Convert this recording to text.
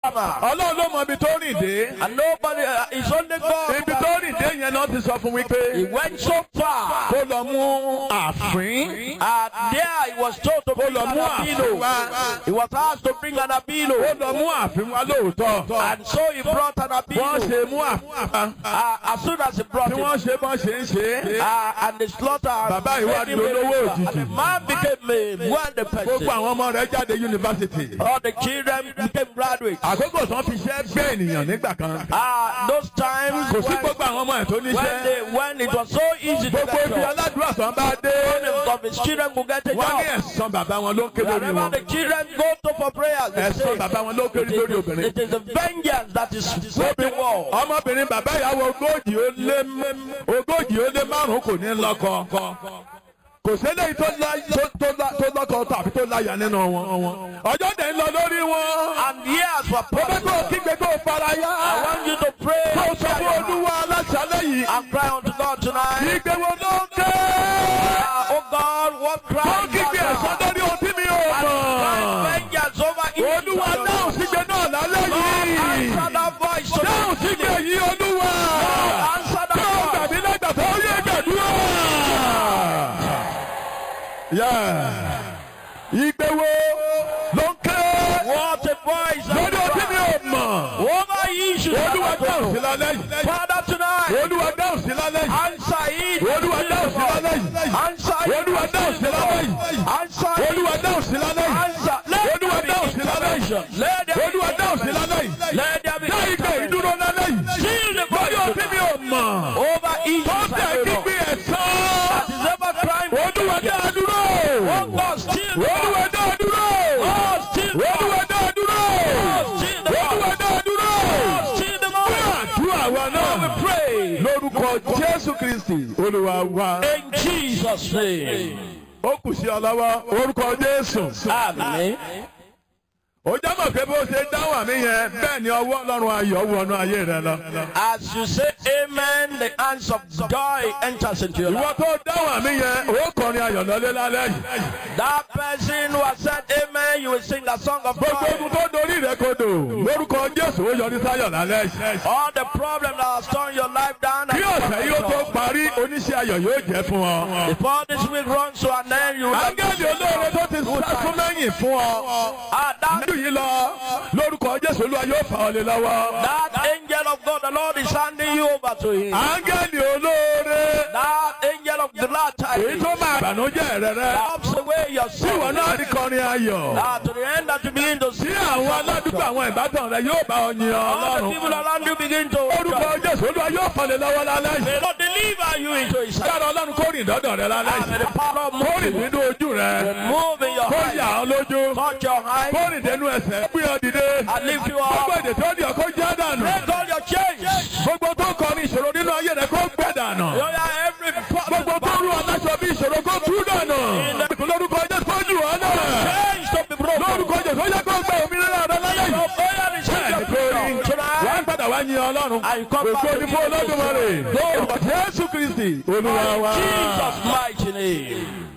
farmer. ọlọ́run ló mọ ibi tó rìn dé. And nobody, uh, it's only God. ibi tó rìn dé yẹn náà ti sọ fún mi pé He went so far. kó lọ mú àfín. And there he was told to bring lọ an mú àfín wá. abino. He was asked to bring an ó abino. lọ mú àfín wá lóòótọ́. And so he brought an wọ́n abino. ṣe mú àfín wá. Uh, as soon as he brought tí it, wọ́n ṣe bọ́n ṣe ń ṣe é. uh, and the slaughter. Bàbá yìí wá made him di a olówó river. òjijì. And the man became a wonder gbogbo person. àwọn ọmọ rẹ̀ jáde yunifásitì. All the children became graduates. àkókò tán fi ṣẹ́ gbé ènìyàn nígbà kan. Uh, those times kò sí when, gbogbo àwọn ọmọ ẹ̀ tó when, níṣẹ́. they, when it was so easy to gbogbo get ibi jobs, aládùúrà tán bá dé. Some of his children could get a wọ́n ní job. ẹ̀sán bàbá wọn ló ń ké lórí Wherever wọn. the children go to for prayers, they ẹ̀sán say, bàbá wọn ló ń ké it lórí is, obìnrin. it is a vengeance that is sweeping war. ọmọbìnrin bàbá ìyàwó ogójì ó lé ogójì ó lé márùn kò ní lọ́kọ kò sẹ́lẹ̀ tó lá- tó- tó lá- tó lọ́kọ tàbí tó láyà nínú wọn ọjọ́ dẹ̀ ń lọ lórí wọn And years were ó fẹ́ kó o passed. kígbe kó o fara yá I want you to pray kó o sọ fún olúwa aláṣálẹ̀ yìí and cry unto God tonight. ìgbé wo ló ń ké Ah, oh God, what kó cry o kígbe ẹ̀sán lórí ohun tí mi ò mọ̀ vengeance over evil. olúwa dáhùn sígbe náà lálẹ́ yìí Answer that voice dáhùn sígbe tonight. yìí olúwa Answer tí ó that gbàgbé lẹ́gbàá tó yẹ gbàdúrà. Yeah. Ìgbé wo ló ń ké What a voice. lórí ọtí mi ò mọ̀. Over issues. Olúwa dáhùn sí lálẹ́ yìí. Father tonight. Olúwa dáhùn sí lálẹ́ yìí. Answer it. Olúwa dáhùn sí lálẹ́ yìí. Answer it. Olúwa dáhùn sí lálẹ́ yìí. Answer it. Olúwa dáhùn sí lálẹ́ yìí. Answer. Let Olúwa there be dáhùn sí lálẹ́ yìí. intervention. Let there be Olúwa dáhùn sí lálẹ́ yìí. Let there be Dá ìgbé intervention. ìdúró lálẹ́ yìí. Seal the Lórí ọtí mi ò mọ̀. over Tó issues. tẹ̀ gbígbé ẹ̀sán. Is ever crime. Olúwa dá a dúró. Oh God, still the Olúwa dá a dúró. Oh, still the Olúwa dá a dúró. Still the Olúwa dá a dúró. Still the Àdúrà wa náà. We pray Lórúkọ Jésù Kristì. Olúwa wa. in Jesus' name. Ó kù sí ọ lọ́wọ́. Orúkọ Jésù. Amen. Ó jẹ́ mọ̀ pé bó ṣe dáhùn àmì yẹn bẹ́ẹ̀ ni ọwọ́ Ọlọ́run ayọ̀ wọnú ayé rẹ lọ. As you say amen, the hands of joy enters into your Ìwọ life. tó dáhùn àmì yẹn, ó kọrin ayọ̀ lọ́lé lálẹ́ yìí. That person who has said amen, you will sing the song of Gbogbo joy. ogun tó dorí rẹ kodò. Lórúkọ Jésù ó yọrí sáyọ̀ lálẹ́ yìí. All the problems that have torn your life down. Bí ọ̀sẹ̀ yìí ó tó parí, oníṣẹ́ ayọ̀ yóò jẹ́ fún ọ. Before this week runs to an end, you will Ángẹ́lì olóore tó ti sásún mẹ́yìn fún ọ. Ah, that, Nínú yìí lọ, lórúkọ Jésù Olúwa yóò fà ọ́ lé lọ́wọ́. that angel of God, the Lord is handing you over to him. Ángẹ́lì olóore, That angel of the Lord èyí tó máa bànújẹ́ rẹ rẹ. helps away your Tí ìwọ sin. náà rí kọrin ayọ̀. Ah, to the end that you begin to Tí see àwọn aládùúgbò àwọn ìbátan rẹ yóò bá ọ yin all the Ọlọ́run. people around you begin to Orúkọ Jésù Olúwa yóò fà lé lọ́wọ́ lálẹ́ yìí. May Lord deliver you into his hand. Kára Ọlọ́run kó rìn dọ́dọ̀ rẹ lálẹ́ And may yìí. the power of Kó rìn moving, nínú ojú rẹ. move in your Kó eyes, yà ọ́ lójú. touch your eyes, Kó rìn dénú ẹsẹ̀. Gbé ọ dìde. and lift you Gbogbo up. èdè tó di ọkọ jẹ́ dànù. Break all your chains. Gbogbo tó kọ ní ìṣòro nínú ayé rẹ kó gbẹ dànù. You are every Gbogbo tó rú aláṣọ bí ìṣòro kó tú dànù. Lórúkọ Jésù kó jù ọ́ náà. chains to be broken. Lórúkọ Jésù ó yẹ kó gbẹ òmìnira rẹ lálẹ́ yìí. Your prayer is Bẹ́ẹ̀ni your kó rí. freedom Wà á tonight. padà wá yin Ọlọ́run. And you come back Ògo to ni fún Olódùmarè. Jesus. Jésù Kristi Olúwa wa. Jesus' mighty name.